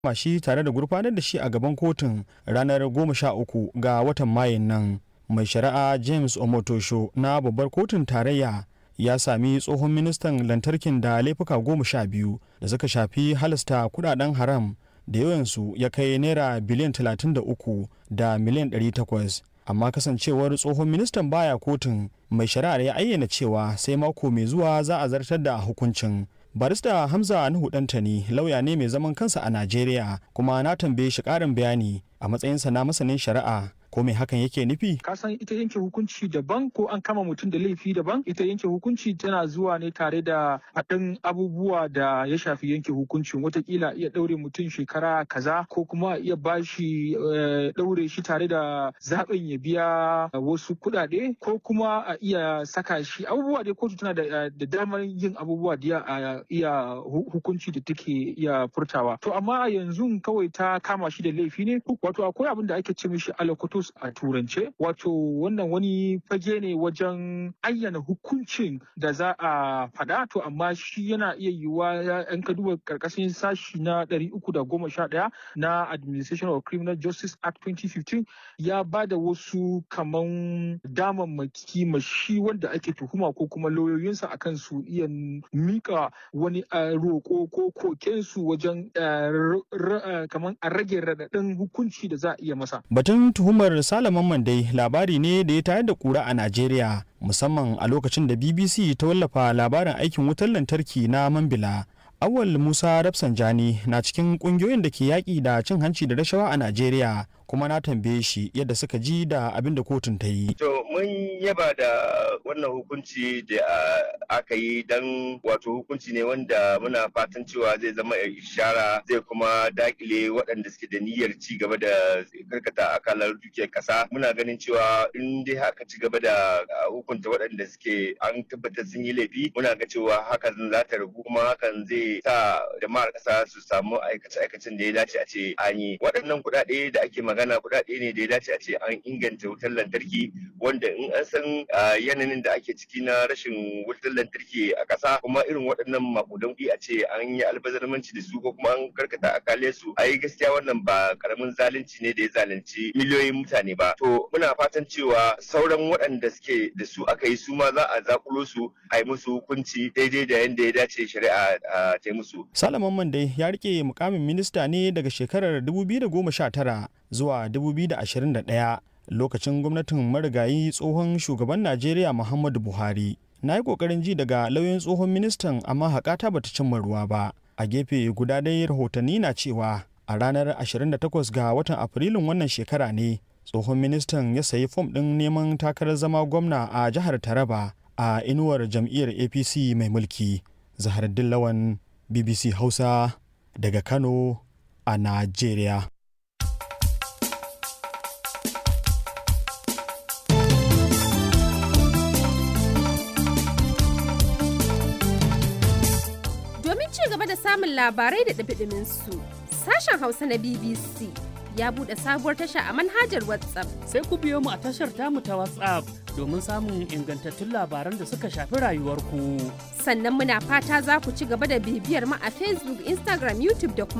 kama shi tare da gurfanar da shi a gaban kotun ranar 13 ga watan mayun nan mai shari'a james omotosho na babbar kotun tarayya ya sami tsohon ministan lantarkin da laifuka goma sha biyu da suka shafi halasta kudaden haram da yawansu ya kai naira biliyan 33 da miliyan 800 amma kasancewar tsohon ministan baya kotun mai shari'ar ya ayyana cewa sai mako mai zuwa za a zartar da hukuncin barista hamza nuhu dantani lauya ne mai zaman kansa a najeriya kuma na tambaye shi karin bayani a matsayinsa na masanin shari'a ko me hakan yake nufi ka san ita yanke hukunci daban ko an kama mutum da laifi daban ita yanke hukunci tana zuwa ne tare da haɗin abubuwa da ya shafi yanke hukuncin watakila iya ɗaure mutum shekara kaza ko kuma iya bashi ɗaure shi tare da zaɓin ya biya wasu kuɗaɗe ko kuma a iya saka shi abubuwa dai kotu tana da damar yin abubuwa da a iya hukunci da take iya furtawa to amma a yanzu kawai ta kama shi da laifi ne wato akwai abin da ake ce mishi alakoto a turance wato wannan wani fage ne wajen ayyana hukuncin da za a faɗa to amma shi yana iya yiwuwa yan ka duba karkashin sashi na 311 na administration of criminal justice act 2015 ya ba da wasu kaman damammaki ma shi wanda ake tuhuma ko kuma lauyoyinsa akan su iya mika wani roƙo ko kokensu wajen kaman a rage raɗaɗin hukunci da za a iya masa batun tuhumar Salaman Mandai labari ne da ya tayar da kura a Najeriya musamman a lokacin da BBC ta wallafa labarin aikin wutar lantarki na Mambila. Awal Musa Rafsanjani na cikin kungiyoyin da ke yaƙi da cin hanci da rashawa a Najeriya kuma na tambaye shi yadda suka ji da abin da kotun ta yi. To mun yaba da wannan hukunci da aka yi don wato hukunci ne wanda muna fatan cewa zai zama ishara zai kuma dakile waɗanda suke da niyyar ci gaba da karkata akalar dukiyar ƙasa. Muna ganin cewa in dai haka ci gaba da hukunta waɗanda suke an tabbatar sun yi laifi muna ga cewa hakan za ta ragu kuma hakan zai sa jama'ar ƙasa su samu aikace-aikacen da ya dace a ce an yi. Waɗannan kuɗaɗe da ake magana magana kuɗaɗe ne da ya dace a ce an inganta wutar lantarki wanda in an san yanayin da ake ciki na rashin wutar lantarki a ƙasa kuma irin waɗannan makudan kuɗi a ce an yi albazarmanci da su ko kuma an karkata akale su ai gaskiya wannan ba karamin zalunci ne da ya zalunci miliyoyin mutane ba to muna fatan cewa sauran waɗanda suke da su aka yi su ma za a zakulo su a yi musu hukunci daidai da yadda ya dace shari'a ta yi musu. Salaman Mande ya rike mukamin minista ne daga shekarar 2019 zuwa 2021 lokacin gwamnatin marigayi tsohon shugaban najeriya muhammadu buhari na yi kokarin ji daga lauyan tsohon ministan amma haƙata bata cimma ruwa ba a gefe guda dai rahotanni na cewa a ranar 28 ga watan afrilun wannan shekara ne tsohon ministan ya sayi fom ɗin neman takarar zama gwamna a jihar taraba a inuwar jam'iyyar apc mai mulki zahar dillawan bbc hausa daga kano a najeriya gaba da samun labarai da ɗabiɗimin su sashen hausa na bbc ya buɗe sabuwar tasha a manhajar whatsapp sai ku biyo mu a tashar tamu ta whatsapp domin samun ingantattun labaran da suka shafi rayuwarku sannan muna fata za ku ci gaba da bibiyar mu a facebook instagram youtube da kuma